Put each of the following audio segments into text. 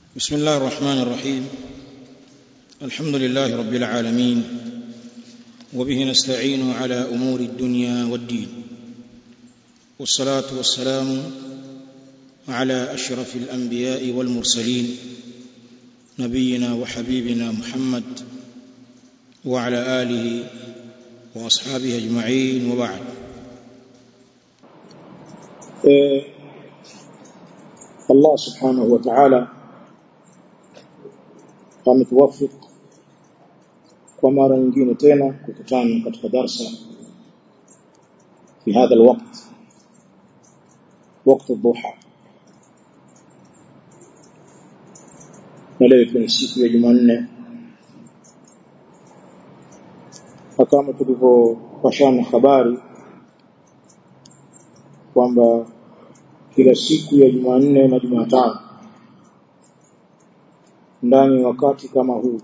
بسم الله الرحمن الرحيم الحمد لله رب العالمين وبه نستعين على امور الدنيا والدين والصلاه والسلام على اشرف الانبياء والمرسلين نبينا وحبيبنا محمد وعلى اله واصحابه اجمعين وبعد Allah subhanahu wa ta'ala ametuwafik kwa mara nyingine tena kukutana katika darsa في هذا الوقت وقت الضحى na leo ikiwa ni siku ya Jumanne kama tulivyopashana habari kwamba kila siku ya Jumanne na Jumatano ndani wakati kama huu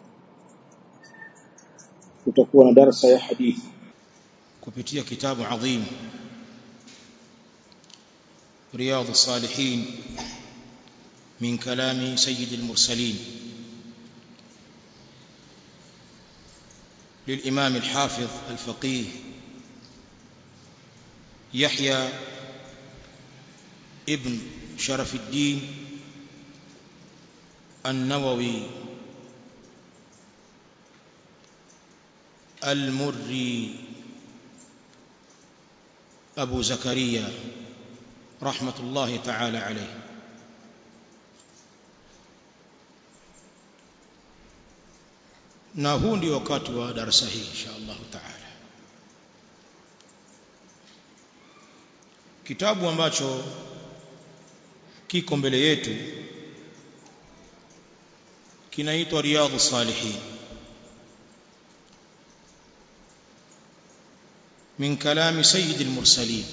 kutakuwa na darasa ya hadithi kupitia kitabu adhim رياض الصالحين من كلام سيد المرسلين للإمام الحافظ الفقيه يحيى ابن شرف الدين النووي المري أبو زكريا رحمة الله تعالى عليه na huu ndio wakati wa darasa hii insha Allah taala kitabu ambacho kiko mbele yetu kinaitwa riyadhu salihin min kalami sayyid al-mursalin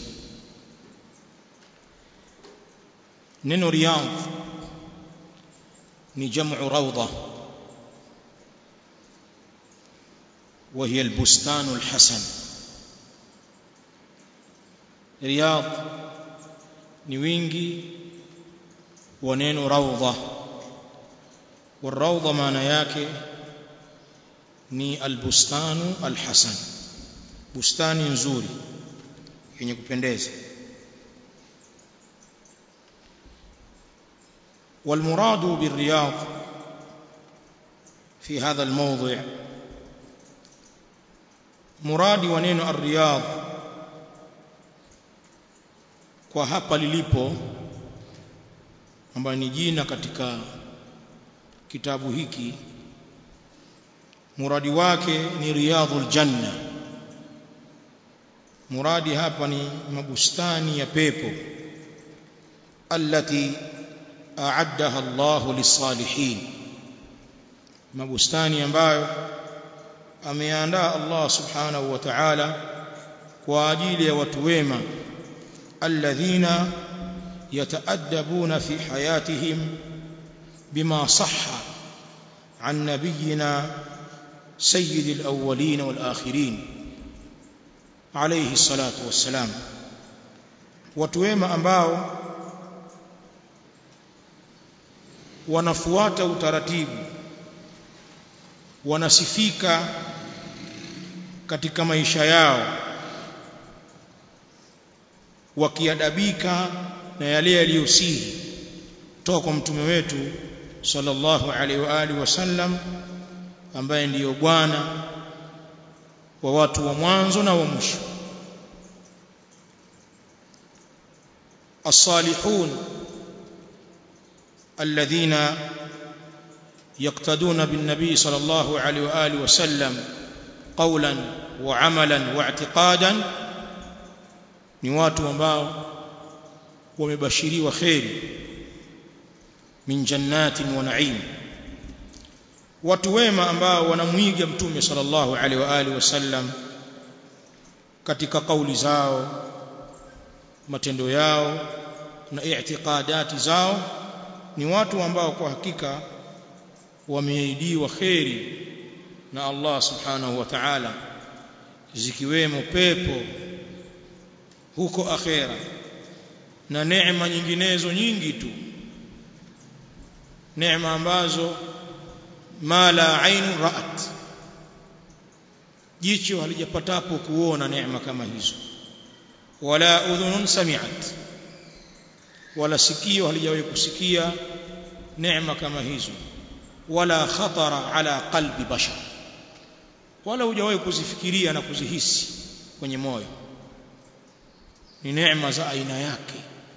neno riyadh ni jam'u rawda وهي البستان الحسن رياض ni wingi wa neno raudha والروضه maana yake ni albustanu alhasan bustani nzuri yenye kupendeza والمراد بالرياض في هذا الموضع مراد ونeno الرياض kwa hapa lilipo ambayo ni jina katika kitabu hiki muradi wake ni riyadhul janna muradi hapa ni mabustani ya pepo allati a'addaha Allah lisalihin mabustani ambayo ameandaa Allah subhanahu wa ta'ala kwa ajili ya watu wema alladhina يتأدبون في حياتهم بما صح عن نبينا سيد الأولين والآخرين عليه الصلاة والسلام وتوema ambao wanafuata utaratibu wanasifika katika maisha yao wakiadabika na yale yaliyosihi toka kwa mtume wetu sallallahu alaihi wa alihi wasallam ambaye ndiyo bwana wa watu wa mwanzo na wa mwisho الصالحون الذين يقتدون بالنبي صلى الله عليه واله وسلم قولا وعملا واعتقادا ni watu ambao wamebashiriwa kheri min jannatin wa na'im watu wema ambao wanamwiga mtume sallallahu alaihi wa alihi wasallam katika kauli zao matendo yao na i'tiqadati zao ni watu ambao kwa hakika wameahidiwa kheri na Allah subhanahu wa ta'ala zikiwemo pepo huko akhera na neema nyinginezo nyingi tu neema ambazo ma la ainu ra'at jicho halijapatapo kuona neema kama hizo wala udhunun sami'at wala sikio halijawahi kusikia neema kama hizo wala khatara ala qalbi bashar wala hujawahi kuzifikiria na kuzihisi kwenye moyo ni neema za aina yake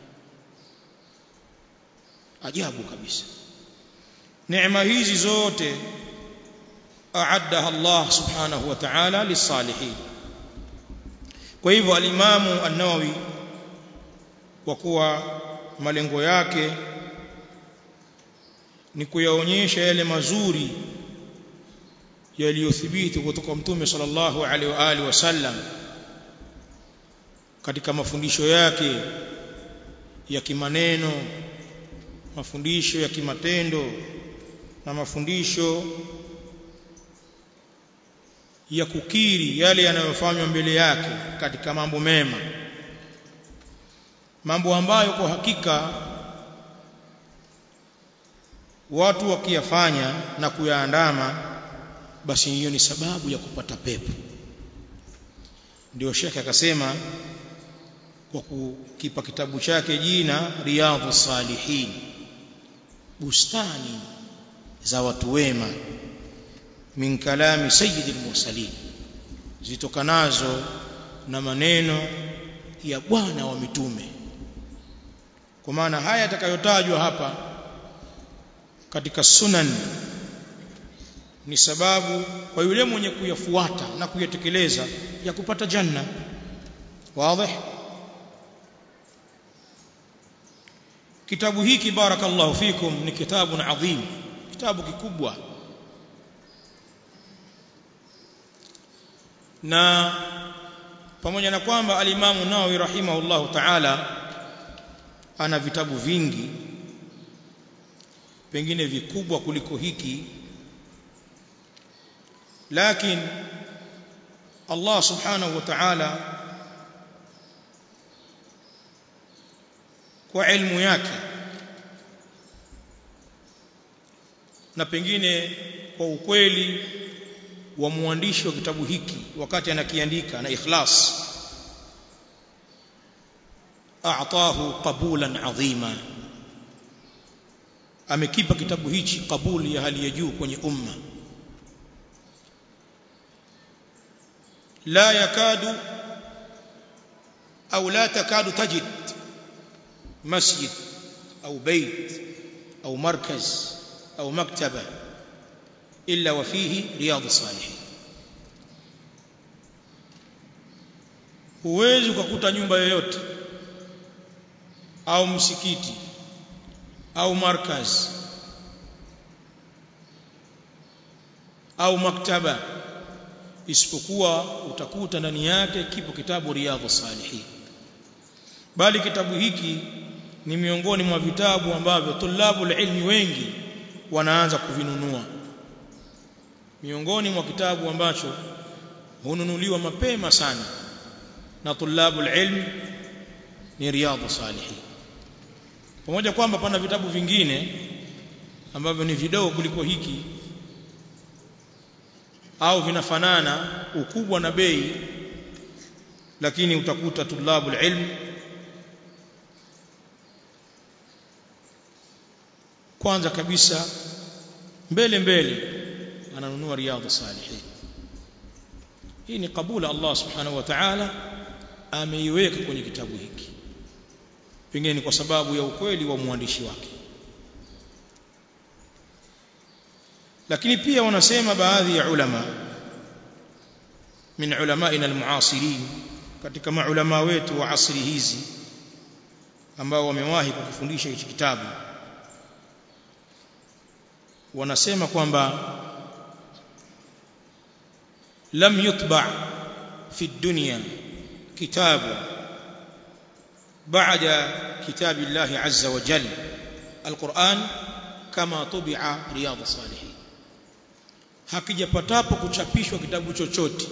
ajabu kabisa neema hizi zote aaddaha Allah subhanahu wa ta'ala lisalihin kwa hivyo alimamu an-Nawawi kwa kuwa malengo yake ni kuyaonyesha yale mazuri yaliyothibiti kutoka mtume sallallahu alaihi wa alihi wasallam katika mafundisho yake ya kimaneno mafundisho ya kimatendo na mafundisho ya kukiri yale yanayofanywa mbele yake katika mambo mema mambo ambayo kwa hakika watu wakiyafanya na kuyaandama basi hiyo ni sababu ya kupata pepo ndio shekhe akasema kwa kukipa kitabu chake jina riyadhu salihin bustani za watu wema min kalami sayyidil mursalin zitokanazo na maneno ya bwana wa mitume kwa maana haya yatakayotajwa hapa katika sunan ni sababu kwa yule mwenye kuyafuata na kuyatekeleza ya kupata janna wazi kitabu hiki barakallahu fikum ni kitabu adhim kitabu kikubwa na pamoja na kwamba alimamu Nawawi rahimahullahu ta'ala ana vitabu vingi pengine vikubwa kuliko hiki lakini Allah subhanahu wa ta'ala kwa ilmu yake na pengine kwa ukweli wa mwandishi wa kitabu hiki wakati anakiandika na ikhlas a'tahu qabulan adhima amekipa kitabu hichi kabuli ya hali ya juu kwenye umma la yakadu au la takadu tajid مسجد أو بيت أو مركز أو مكتبة إلا وفيه رياض الصالحين huwezi ukakuta nyumba yoyote au msikiti au markaz au maktaba isipokuwa utakuta ndani yake kipo kitabu riyadhu salihin bali kitabu hiki ni miongoni mwa vitabu ambavyo tulabu ilmi wengi wanaanza kuvinunua miongoni mwa kitabu ambacho hununuliwa mapema sana na tulabu ilmi ni riyadhu salihin pamoja kwamba pana vitabu vingine ambavyo ni vidogo kuliko hiki au vinafanana ukubwa na bei lakini utakuta tulabu ilmi kwanza kabisa mbele mbele ananunua riyadhu salihin hii ni kabula Allah subhanahu wa ta'ala ameiweka kwenye kitabu hiki pengine ni kwa sababu ya ukweli wa mwandishi wake lakini pia wanasema baadhi ya ulama min ulamaina almuasirin katika maulama wetu wa asri hizi ambao wamewahi kukifundisha hichi kitabu wanasema kwamba lam yutba fi dunya kitabu بعد كتاب الله عز وجل القرآن كما طبع رياض الصالحين hakijapatapo kuchapishwa kitabu chochote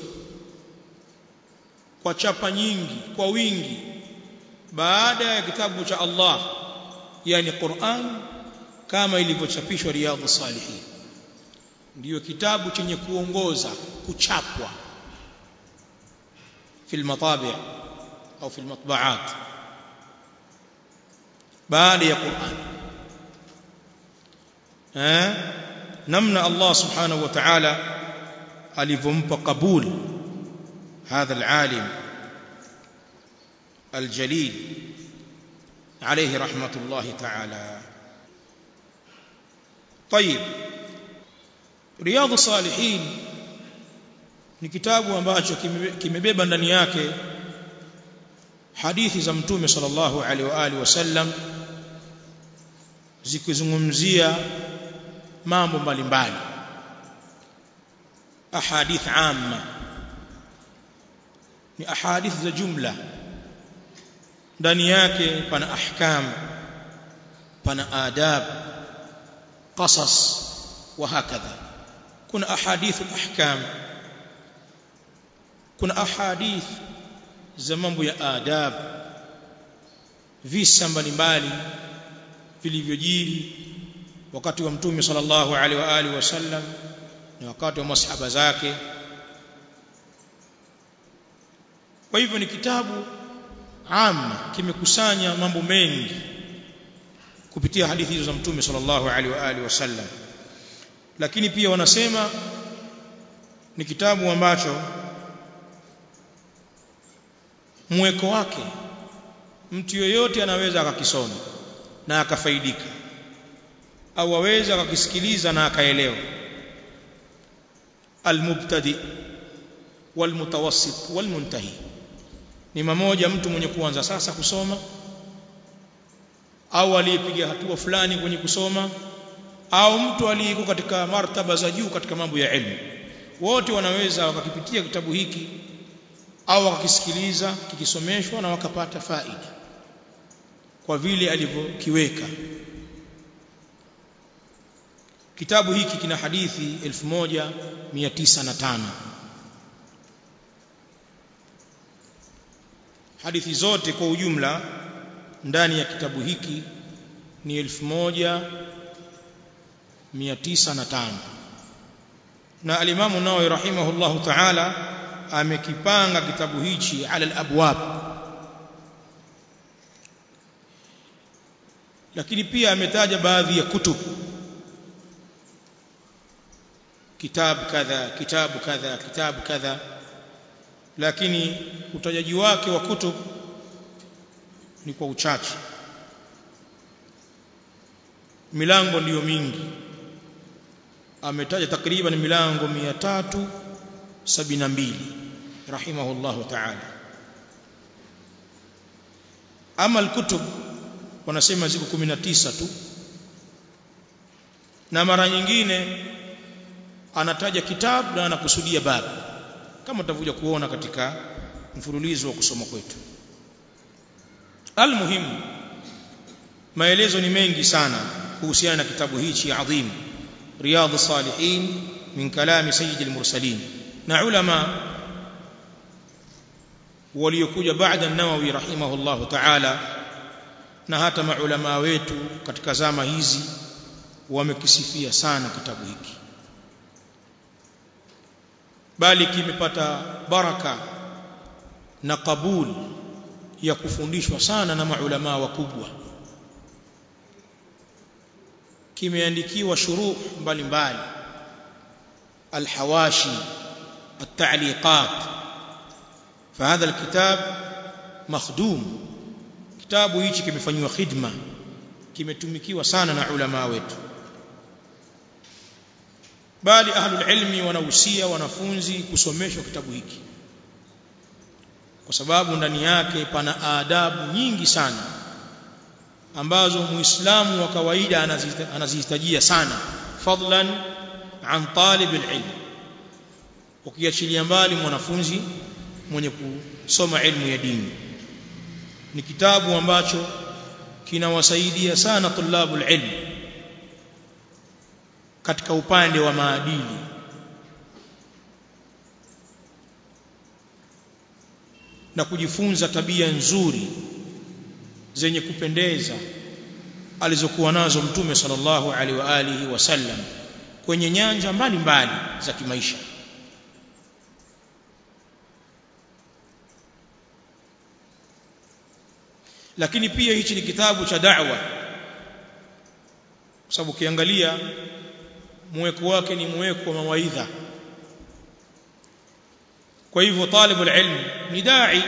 kwa chapa nyingi kwa wingi baada ya kitabu cha Allah yani Qur'an kama ilivyochapishwa riyadhu salihin ndiyo kitabu chenye kuongoza kuchapwa في المطابع أو في المطبعات بعد يا قرآن ها نمنا الله سبحانه وتعالى alivyompa qabul hadha alalim aljalil alayhi rahmatullah ta'ala طيب رياض الصالحين ni kitabu ambacho kimebeba ndani yake hadithi za mtume sallallahu alaihi wa alihi wasallam zikizungumzia mambo mbalimbali ahadith amma ni ahadith za jumla ndani yake pana ahkam pana adab qasas wa hakadha kuna ahadith ahkam kuna ahadith za mambo ya adab visa mbalimbali vilivyojiri wakati wa mtume sallallahu alaihi wa alihi wasallam na wakati wa masahaba zake kwa hivyo ni kitabu amma kimekusanya mambo mengi kupitia hadithi hizo za mtume sallallahu alaihi wa alihi wasallam lakini pia wanasema ni kitabu ambacho mweko wake mtu yoyote anaweza akakisoma na akafaidika au aweza akakisikiliza na akaelewa almubtadi walmutawassit walmuntahi ni mmoja mtu mwenye kuanza sasa kusoma au aliyepiga hatua fulani kwenye kusoma au mtu aliyeko katika martaba za juu katika mambo ya elimu wote wanaweza wakakipitia kitabu hiki au wakakisikiliza kikisomeshwa na wakapata faida kwa vile alivyokiweka kitabu hiki kina hadithi 1905 hadithi zote kwa ujumla ndani ya kitabu hiki ni 1905 na alimamu Nawawi rahimahullahu ta'ala amekipanga kitabu hichi ala al-abwab lakini pia ametaja baadhi ya kutubu kitabu kadha kitabu kadha kitabu kadha lakini utajaji wake wa kutub ni kwa uchache milango ndiyo mingi ametaja takriban milango 372 rahimahullahu ta'ala ama alkutub wanasema ziko 19 tu na mara nyingine anataja kitabu na anakusudia babu kama tutakuja kuona katika mfululizo wa kusoma kwetu almuhimu maelezo ni mengi sana kuhusiana na kitabu hichi adhim riyadh salihin min kalami sayyid al-mursalin na ulama waliokuja baada an-nawawi rahimahullahu ta'ala na hata maulama wetu katika zama hizi wamekisifia sana kitabu hiki bali kimepata baraka na kabul ya kufundishwa sana na maulama wakubwa kimeandikiwa shuruh mbalimbali alhawashi التعليقات فهذا الكتاب مخدوم kitabu hichi kimefanywa khidma kimetumikiwa sana na ulama wetu bali ahlul ilmi wanahusia wanafunzi kusomeshwa kitabu hiki kwa sababu ndani yake pana adabu nyingi sana ambazo muislamu wa kawaida anazihitajia sana fadlan an talib alilm ukiachilia mbali mwanafunzi mwenye kusoma ilmu ya dini ni kitabu ambacho kinawasaidia sana tulabul ilm katika upande wa maadili na kujifunza tabia nzuri zenye kupendeza alizokuwa nazo mtume sallallahu alaihi wa alihi wasallam kwenye nyanja mbalimbali za kimaisha lakini pia hichi ni kitabu cha da'wa kwa sababu ukiangalia mweko wake ni mweko wa mawaidha kwa hivyo talibu ilm ni dai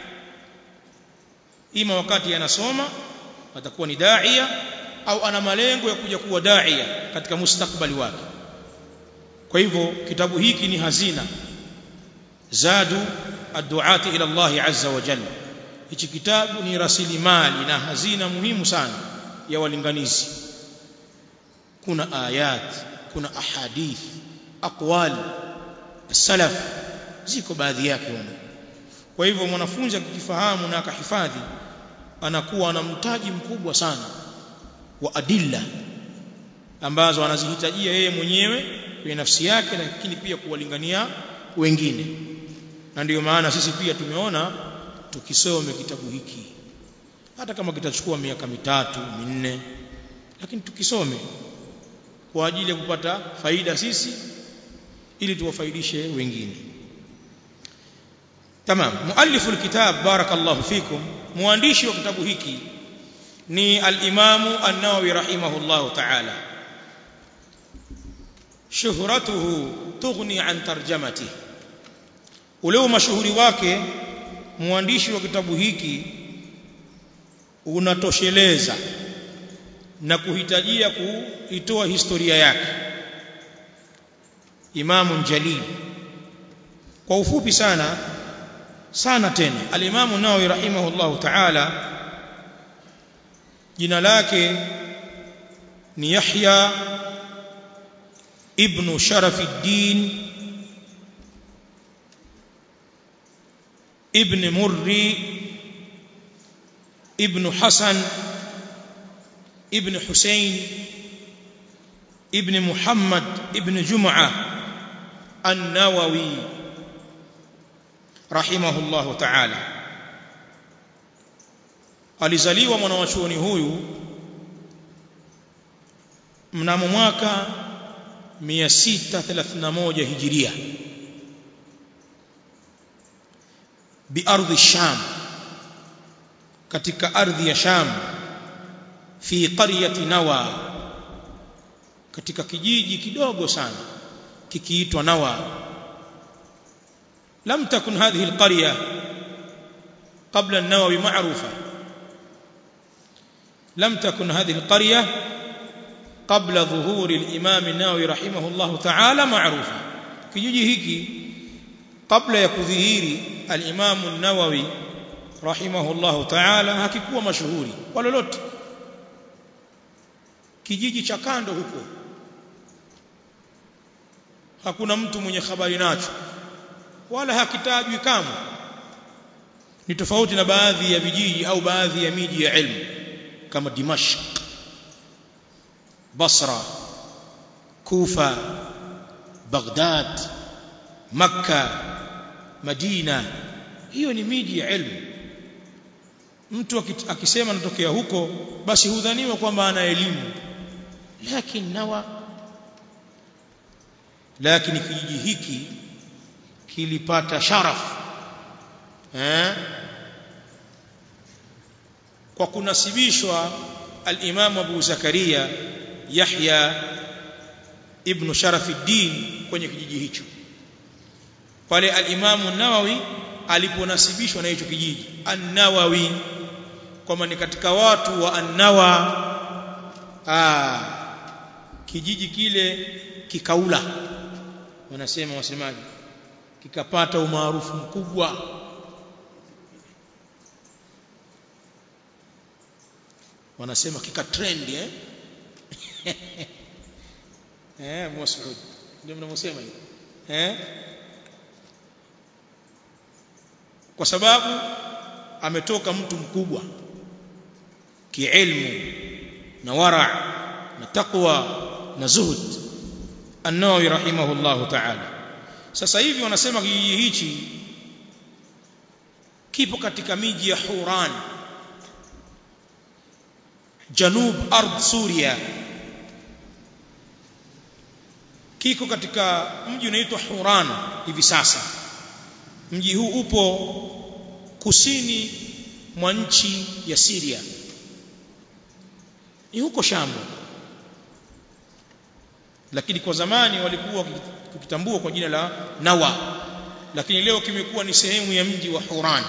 ima wakati anasoma atakuwa ni daia au ana malengo ya kuja kuwa daia katika mustakbali wake kwa hivyo kitabu hiki ni hazina zadu adduati ila Allah azza wa jalla hichi kitabu ni rasilimali na hazina muhimu sana ya walinganizi kuna ayat kuna ahadith aqwal salaf ziko baadhi yake humo kwa hivyo mwanafunzi akikifahamu na akahifadhi anakuwa na mtaji mkubwa sana wa adilla ambazo anazihitajia yeye mwenyewe kwenye nafsi yake lakini pia kuwalingania wengine na ndiyo maana sisi pia tumeona tukisome kitabu hiki hata kama kitachukua miaka mitatu minne lakini tukisome kwa ajili ya kupata faida sisi ili tuwafaidishe wengine tamam muallifu alkitab barakallahu fikum muandishi wa kitabu hiki ni al-Imam an-Nawawi rahimahullahu ta'ala shuhratuhu tughni an tarjamatihi ule mashuhuri wake muandishi wa kitabu hiki unatosheleza na kuhitajia kuitoa historia yake Imamu Jalil kwa ufupi sana sana tena al-Imamu Nawawi rahimahullahu ta'ala jina lake ni Yahya ibn Sharafuddin ibn Murri ibn Hasan ibn Hussein ibn Muhammad ibn Jum'a an-Nawawi rahimahullahu ta'ala alizaliwa mwanawachuoni huyu mnamo mwaka 631 hijiria biardhi sham katika ardhi ya sham fi qaryati nawa katika kijiji kidogo sana kikiitwa nawa lam takun hadhihi alqarya qabla an-nawawi ma'rufa لم تكن هذه القرية قبل ظهور الإمام النووي رحمه الله تعالى معروفة kijiji hiki kabla ya kudhihiri al-Imam an-Nawawi rahimahullah ta'ala hakikuwa mashuhuri kwa lolote kijiji cha kando huko hakuna mtu mwenye habari nacho wala hakitajwi kamwe ni tofauti na baadhi ya vijiji au baadhi ya miji ya ilmu kama Dimashq Basra Kufa Baghdad Makka Madina hiyo ni miji ya ilmu mtu akisema anatokea huko basi hudhaniwa kwamba ana elimu lakini nawa lakini kijiji hiki kilipata sharaf eh kwa kunasibishwa al-Imam Abu Zakaria Yahya ibn Sharafuddin kwenye kijiji hicho pale al-Imam Nawawi aliponasibishwa na hicho kijiji An-Nawawi kwamba ni katika watu wa An-Nawa ah kijiji kile kikaula wanasema wasemaji kikapata umaarufu mkubwa wanasema kika trend eh eh Mas'ud ndio mnamosema hivi eh kwa sababu ametoka mtu mkubwa kiilmu na wara na taqwa na zuhud an-Nawawi rahimahullahu ta'ala sasa hivi wanasema kijiji hichi kipo katika miji ya Huran janub ard Suria kiko katika mji unaitwa Huran hivi sasa mji huu upo kusini mwa nchi ya Syria ni huko Sham lakini kwa zamani walikuwa kukitambua kwa jina la Nawa lakini leo kimekuwa ni sehemu ya mji wa Huran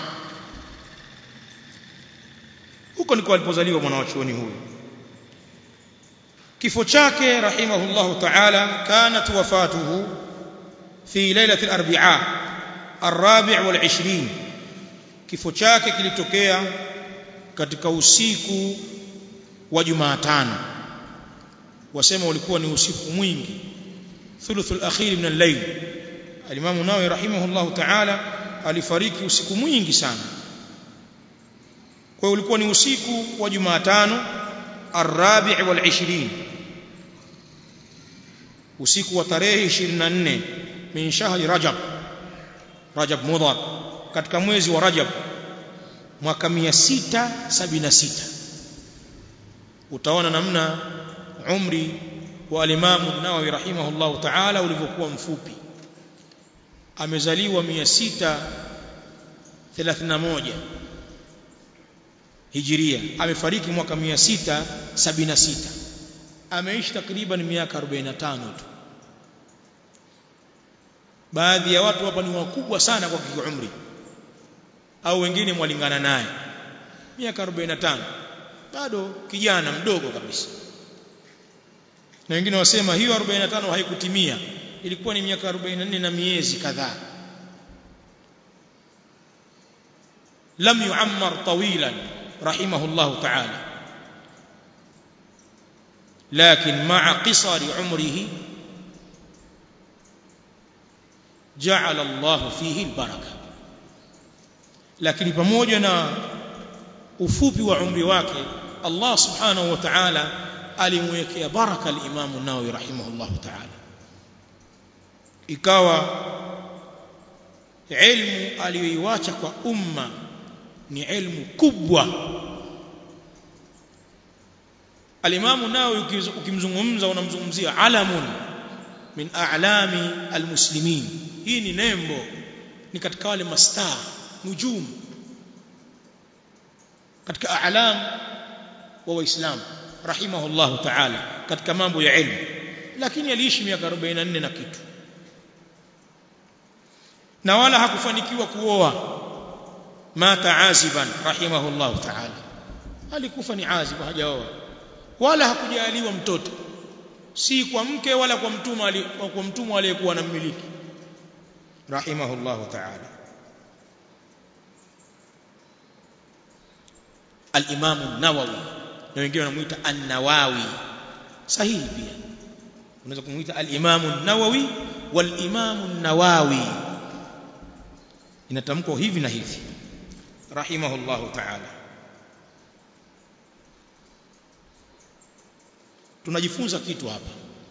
huko ndiko alipozaliwa mwanachuoni huyu kifo chake rahimahullahu ta'ala kanat wafatuhu fi lailati al-arbi'a الرابع والعشرين kifo chake kilitokea katika usiku wa Jumatano wasema ulikuwa ni usiku mwingi thuluthul akhir min al-layl al-Imam Nawawi rahimahullahu ta'ala alifariki usiku mwingi sana kwa hiyo ulikuwa ni usiku wa Jumatano ar-rabi' wal 20 usiku wa tarehe 24 min shahri Rajab Rajab Mudhar katika mwezi wa Rajab mwaka 676 utaona namna umri wa al-Imam an-Nawawi rahimahullahu ta'ala ulivyokuwa mfupi amezaliwa 631 Hijiria amefariki mwaka 676 ameishi takriban miaka 45 tu baadhi ya watu hapa ni wakubwa sana kwa kiumri au wengine mwalingana naye miaka 45 bado kijana mdogo kabisa na wengine wasema hiyo 45 haikutimia ilikuwa ni miaka 44 na miezi kadhaa lam yuammar tawilan rahimahullah ta'ala لكن مع قصر عمره جعل الله فيه البركه lakini pamoja na ufupi wa umri wake Allah subhanahu wa ta'ala alimwekea baraka al-Imam an-Nawawi rahimahullah ta'ala ikawa ilmu aliyoiacha kwa umma ni ilmu kubwa al-Imam an-Nawawi ukimzungumza unamzungumzia alamun min a'lami al-muslimin hii ni nembo ni katika wale mastaa nujum katika a'lam wa waislam rahimahullahu ta'ala katika mambo ya ilmu lakini aliishi miaka 44 na kitu na wala hakufanikiwa kuoa mata aziban rahimahullahu ta'ala alikufa ni azib hajaoa wala hakujaliwa mtoto si kwa mke wala kwa mtumwa kwa mtumwa aliyekuwa anammiliki rahimahullahu ta'ala al-Imam an-Nawawi na wengine wanamuita an-Nawawi sahihi pia unaweza kumuita al-Imam an-Nawawi wal-Imam an-Nawawi inatamkwa hivi na hivi rahimahullahu ta'ala tunajifunza kitu hapa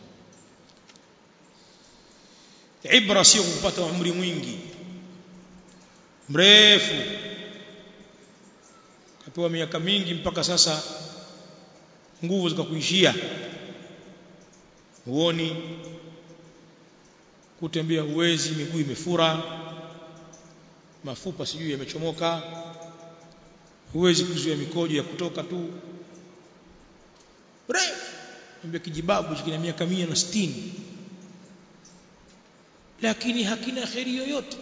ibra sio kupata umri mwingi mrefu kapewa miaka mingi mpaka sasa nguvu zikakuishia huoni kutembea huwezi miguu imefura mafupa sijui yamechomoka huwezi kuzuia mikojo ya kutoka tu refu mbele kijibabu kina miaka 160 lakini hakina kheri yoyote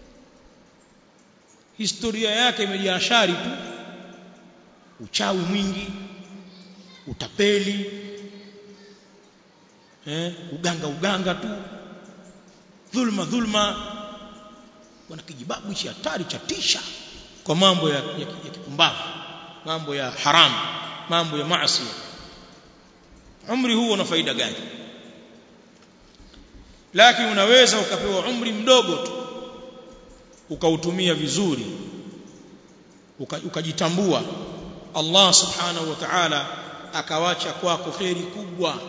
historia yake imejaa shari tu uchawi mwingi utapeli eh uganga uganga tu dhulma dhulma wana kijibabu hichi hatari cha tisha kwa mambo ya, ya, ya kipumbavu mambo ya haramu mambo ya maasi umri huo una faida gani lakini unaweza ukapewa umri mdogo tu ukautumia vizuri ukajitambua uka Allah subhanahu wa ta'ala akawacha kwako kheri kubwa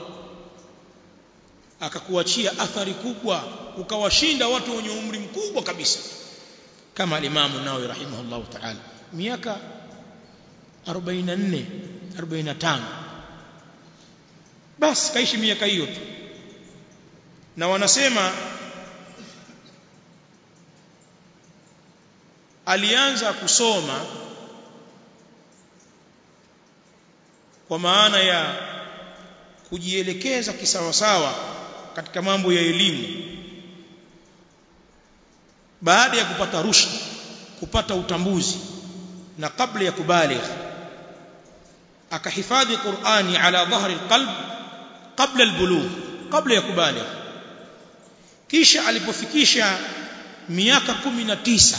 akakuachia athari kubwa ukawashinda watu wenye umri mkubwa kabisa kama al-Imam Nawawi rahimahullah ta'ala miaka 44 45 basi kaishi miaka hiyo tu na wanasema alianza kusoma kwa maana ya kujielekeza kisawasawa katika mambo ya elimu baada ya kupata rushd kupata utambuzi na kabla ya kubaligh akahifadhi Qur'ani ala dhahri alqalb kabla albulugh kabla ya kubaligh kisha alipofikisha miaka 19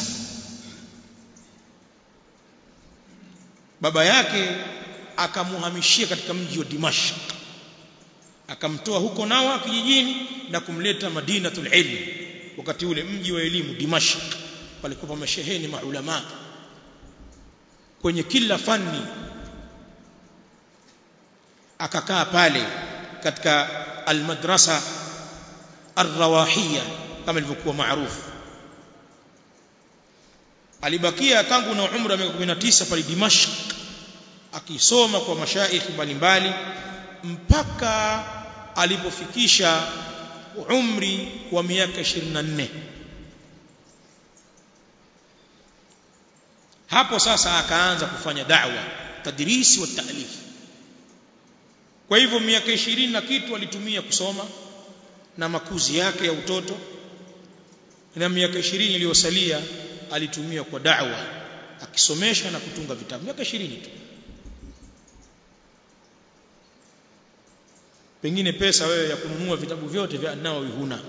baba yake akamuhamishia katika mji wa Dimashq akamtoa huko Nawa kijijini na kumleta Madinatul Ilm wakati ule mji wa elimu Dimashq palikuwa pamesheheni maulama kwenye kila fani akakaa pale katika almadrasa arrawahiyya kama ilivyokuwa maarufu alibakia tangu na umri wa miaka 19 pale Dimashq akisoma kwa mashaikh mbalimbali mpaka alipofikisha umri wa miaka 24 hapo sasa akaanza kufanya da'wa tadrisi wa ta'lif kwa hivyo miaka 20 na kitu alitumia kusoma na makuzi yake ya utoto na miaka 20 iliyosalia alitumia kwa da'wa akisomesha na kutunga vitabu miaka 20 tu pengine pesa wewe ya kununua vitabu vyote vya Nawawi huna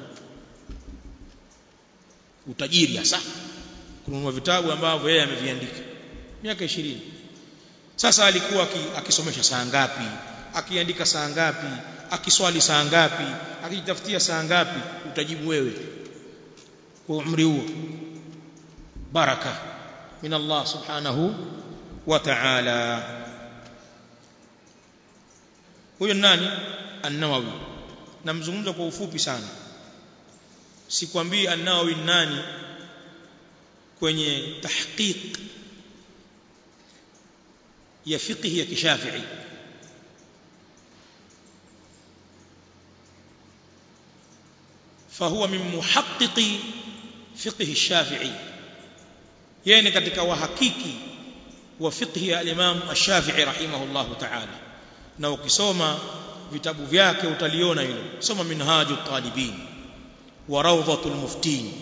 utajiri hasa kununua vitabu ambavyo yeye ameviandika miaka 20 sasa alikuwa akisomesha saa ngapi akiandika saa ngapi akiswali saa ngapi akijitafutia saa ngapi utajibu wewe kwa umri huo baraka min Allah subhanahu wa ta'ala huyo nani an-Nawawi namzungumza kwa ufupi sana sikwambii an-Nawawi nani kwenye tahqiq ya fiqh ya kishafi'i فهو من محقق فقه الشافعي يعني katika wahakiki wa fiqh ya al-Imam Ash-Shafi'i rahimahullah ta'ala na ukisoma vitabu vyake utaliona hilo soma minhaju talibin wa rawdatul muftin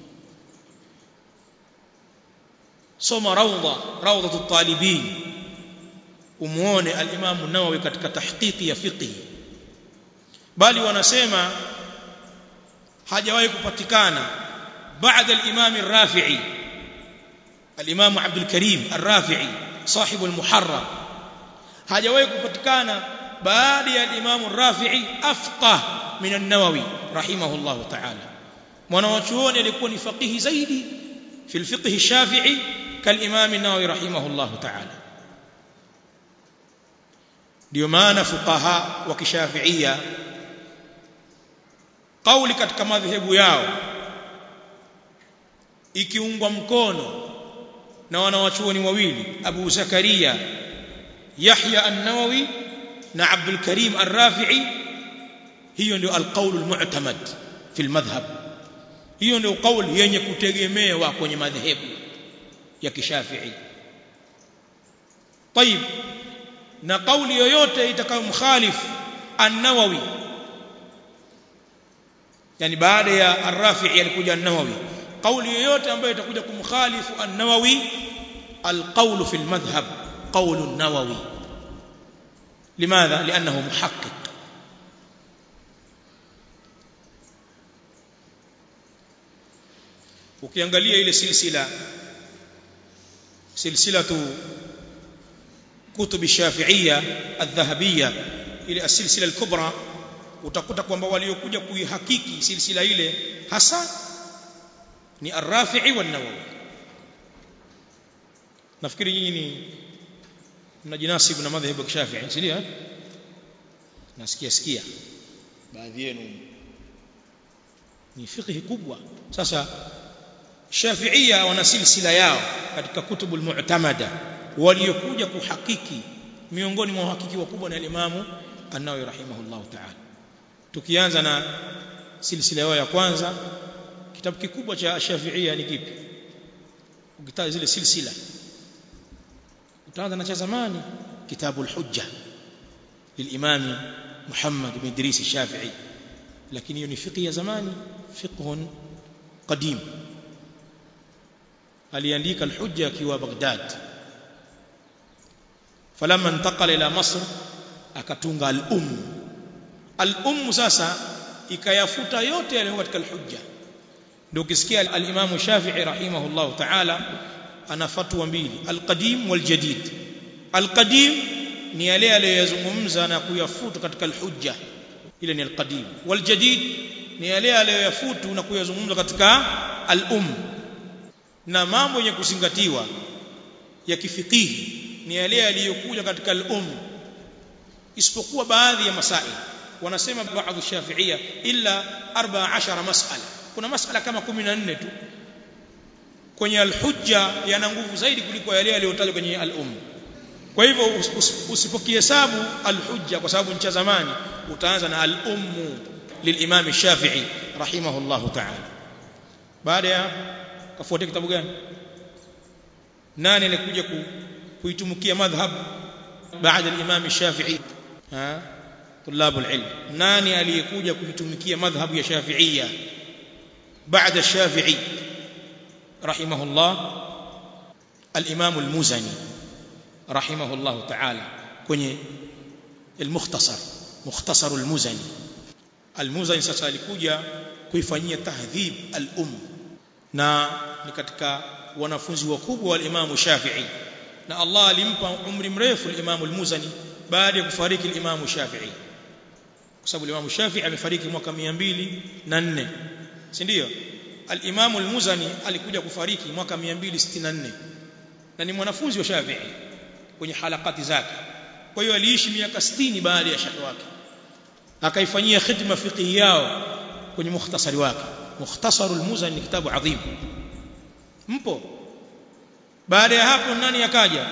soma rawda rawdatul talibin umuone al-Imam an-Nawawi katika tahqiqi ya fiqh bali wanasema hajawahi kupatikana baada al-Imam ar-Rafi'i al-Imam Abdul Karim ar-Rafi'i صاحب المحرر hajawahi kupatikana baada ya al-Imam ar-Rafi'i afqah min an-Nawawi rahimahullah ta'ala mwanachuoni alikuwa ni faqihi zaidi fi al-fiqh ash-Shafi'i kal-Imam an-Nawawi rahimahullah ta'ala ndio maana fuqaha wa kishafi'ia kauli katika madhehebu yao ikiungwa mkono na wanawachuoni wawili Abu Zakaria Yahya an-Nawawi na Abdul Karim ar-Rafi'i hiyo ndio al-qawl al-mu'tamad fi al-madhhab hiyo ndio kauli yenye kutegemewa kwenye madhehebu ya kishafi'i طيب na kauli yoyote itakayomkhalifu an-Nawawi yani baada ya ar-Rafi'i alikuja an-Nawawi kauli yoyote ambayo itakuja kumkhalifu an-Nawawi al-qawl fi al-madhhab qawl an-Nawawi limadha li'annahu muhaqqiq ukiangalia ile silsila silsilatu كتب الشافعية الذهبية ile السلسلة الكبرى utakuta kwamba waliokuja kuihakiki silsila ile hasa ni Ar-Rafi'i wa Nawawi nafikiri nyinyi ni mnajinasibu na madhhabu ya Shafi'i si ndio nasikia sikia baadhi yenu ni fiqh kubwa sasa Shafi'ia wana silsila yao katika kutubul mu'tamada waliokuja kuhakiki miongoni mwa uhakiki wakubwa ni al-Imam An-Nawawi rahimahullah ta'ala tukianza na silsila yao ya kwanza kitabu kikubwa cha Shafi'ia ni kipi ukitaja zile silsila utaanza na cha zamani kitabu al-Hujja للإمام محمد بن إدريس الشافعي لكن يوني فقه يا زماني فقه قديم aliandika al-Hujja akiwa Baghdad falamma intaqala ila Masr akatunga al-Umm al-Umm sasa ikayafuta yote yaliyo katika al-Hujja ndio ukisikia al-Imam Shafi'i rahimahullah ta'ala ana fatwa mbili al-Qadim wal-Jadid al-Qadim ni yale aliyoyazungumza na kuyafuta katika al-Hujja ile ni al-Qadim wal-Jadid ni yale aliyoyafutu na kuyazungumza katika al-Umm na mambo yenye kuzingatiwa ya kifikihi ni yale yaliyokuja katika al-umm isipokuwa baadhi ya masail wanasema baadhi shafi'ia illa 14 mas'ala kuna mas'ala kama 14 tu kwenye al-hujja yana nguvu zaidi kuliko yale yaliyotajwa kwenye al-umm kwa hivyo usipokihesabu al-hujja kwa sababu ncha zamani utaanza na al-umm للامام الشافعي رحمه الله تعالى baada ya kafuatia kitabu gani nani alikuja ku, kuitumikia madhhab baada al-Imam Shafi'i ha طلاب العلم nani aliyekuja kuitumikia madhhab ya Shafi'iyya baada Shafi'i رحمه الله الإمام المزني رحمه الله تعالى kwenye المختصر مختصر المزني المزني sasa alikuja kuifanyia tahdhib al-umm na ni katika wanafunzi wakubwa wa Imam Shafi'i na Allah alimpa umri mrefu al-Imam al-Muzani baada ya kufariki al-Imam Shafi'i kwa sababu al-Imam Shafi'i amefariki mwaka 204 si ndio al-Imam al-Muzani alikuja kufariki mwaka 264 na ni mwanafunzi wa Shafi'i kwenye halakati zake kwa hiyo aliishi miaka 60 baada ya shekhi wake akaifanyia khidma fiqhi yao kwenye mukhtasari wake mukhtasar al-Muzani ni kitabu adhim mpo baada ya hapo nani akaja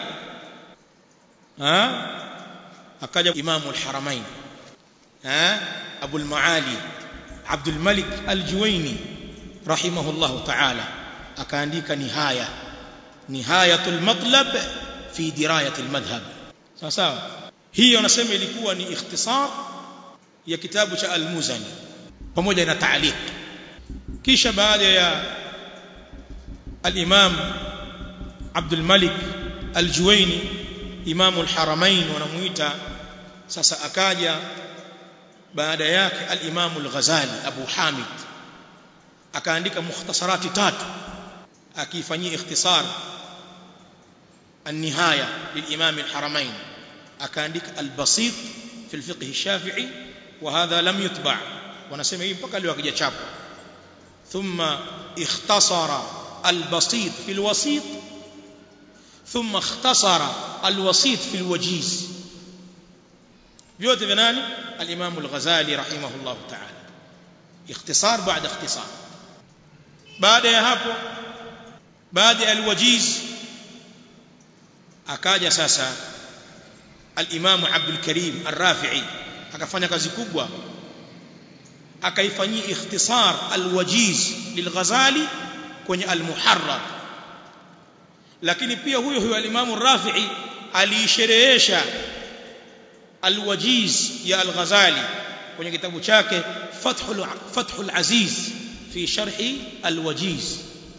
ha akaja imamu al-haramain ha abu al-maali abdul malik al-juwaini rahimahullah ta'ala akaandika nihaya nihayatul matlab fi dirayat al-madhhab sawa sawa hiyo nasema ilikuwa ni ikhtisar ya kitabu cha al-muzani pamoja na ta'liq kisha baada ya al-imam Abdul Malik Al-Juwaini Imamu al-Haramain wanamuita sasa akaja baada yake al-Imamu al-Ghazali Abu Hamid akaandika mukhtasarati tatu akifanyia ikhtisar النهايه للامام الحرمين akaandika al-Basit fi al-fiqh al-Shafi'i وهذا لم يتبع wanasema hii mpaka leo akijachapwa thumma ikhtasara al-Basit fi al-Wasit ثم اختصر الوسيط في الوجيز vyote vya nani al-Imam al-Ghazali rahimahullah ta'ala ikhtisar baada ikhtisar baada ya hapo baada ya al-Wajiz akaja sasa al-Imam Abdul Karim Ar-Rafi'i akafanya kazi kubwa akaifanyia ikhtisar al-Wajiz lil-Ghazali kwenye al-Muharrar lakini pia huyo huyo al-Imam Rafi'i aliisherehesha al-Wajiz ya al-Ghazali kwenye kitabu chake Fathul Fathul Aziz fi sharhi al-Wajiz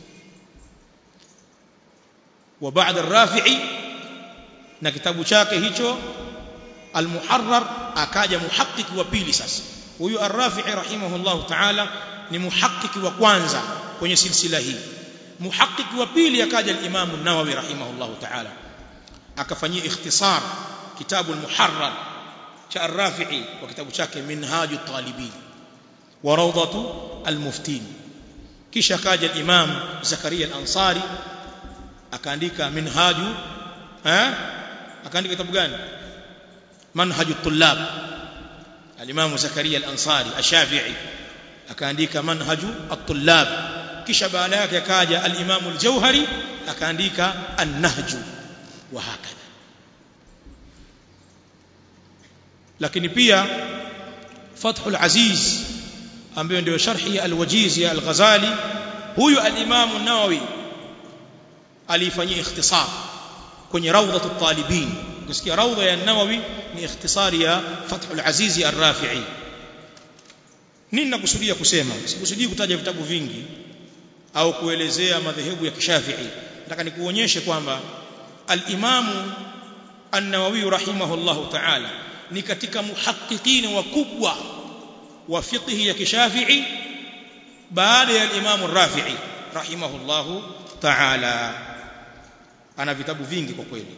wa ba'da ar-Rafi'i na kitabu chake hicho al-Muharrar akaja muhakkiki wa pili sasa huyu ar-Rafi'i rahimahullah ta'ala ni muhakkiki wa kwanza kwenye silsila hii muhaqiq wa pili akaja al-Imam an-Nawawi rahimahullah ta'ala akafanyia ikhtisar kitabu al-Muharrar cha ar-Rafi'i wa kitabu chake Minhaju talibin wa Rawdatu al-Muftin kisha akaja al-Imam Zakaria al-Ansari akaandika Minhaju eh akaandika kitabu gani Manhaju at-Tullab al-Imam Zakaria al-Ansari ash-Shafi'i akaandika Manhaju at-Tullab kisha baada yake akaja al-Imam al-Jauhari akaandika an-Nahj wa hakadha lakini pia Fathul Aziz ambayo ndio sharhi ya Al-Wajiz ya Al-Ghazali huyu al-Imam an-Nawawi alifanyia ikhtisar kwenye rawdatu talibin kusikia rawda ya an-Nawawi ni ikhtisari ya Fathul Aziz ar-Rafi'i nini nakusudia kusema sikusudii kutaja vitabu vingi au kuelezea madhehebu ya kishafi'i nataka nikuonyeshe kwamba al-Imam an-Nawawi rahimahullahu ta'ala ni katika muhaqqiqin wakubwa wa fiqh ya kishafi'i baada ya al-Imam ar-Rafi'i rahimahullahu ta'ala ana vitabu vingi kwa kweli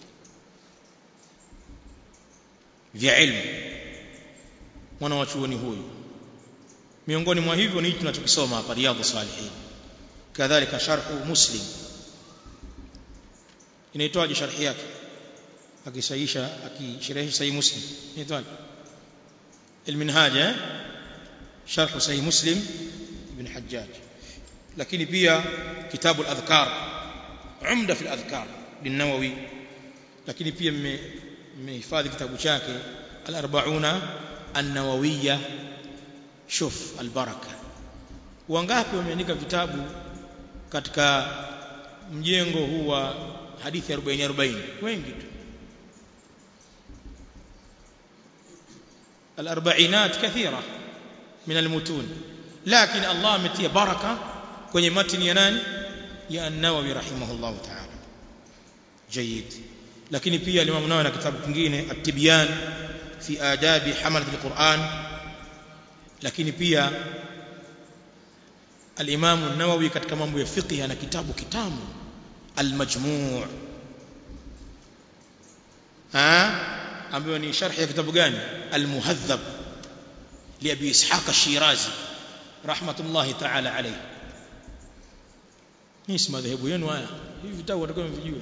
vya ilmu mwana wa chuoni huyu miongoni mwa hivyo ni tunachokisoma hapa riyadhus salihin kadhalika sharhu muslim inaitwaje sharhi yake akisahisha akisherehesha sahih muslim inaitwaje المنهاج شرح صحيح مسلم ابن حجاج lakini pia kitabu al-adhkar umda fi al-adhkar lin-nawawi lakini pia mmehifadhi kitabu chake al-40 an-nawawiyya shuf al-baraka wangapi wameandika vitabu katika mjengo huu wa hadithi 40 40 wengi tu الأربعينات كثيرة من المتون لكن الله متي بركة kwenye matini ya nani ya an-Nawawi rahimahullah ta'ala جيد lakini pia Imam Nawawi na kitabu kingine at-Tibyan fi adabi hamalat al-Quran lakini pia al-Imam an-Nawawi katika mambo ya fiqh ana kitabu kitamu al-Majmu' ha ambayo ni sharh ya kitabu gani al-Muhadhab li Abi Ishaq ash-Shirazi rahmatullahi ta'ala alayhi hii si madhehebu yenu haya hivi vitabu watakuwa mvijue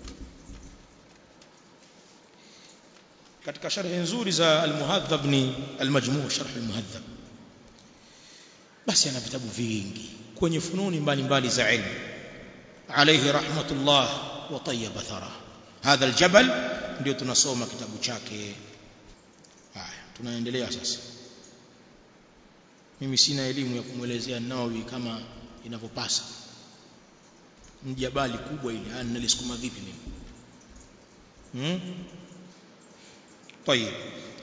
katika sharhi nzuri za al-Muhadhab ni al-Majmu' sharh al-Muhadhab basi ana vitabu vingi kwenye fununi mbalimbali za ilmu alayhi rahmatullah wa tayyaba thara hadha al-jabal ndio tunasoma kitabu chake haya tunaendelea sasa mimi sina elimu ya kumwelezea Nawawi kama inavyopasa mjabali kubwa ile nalisukuma vipi mimi hmm? طيب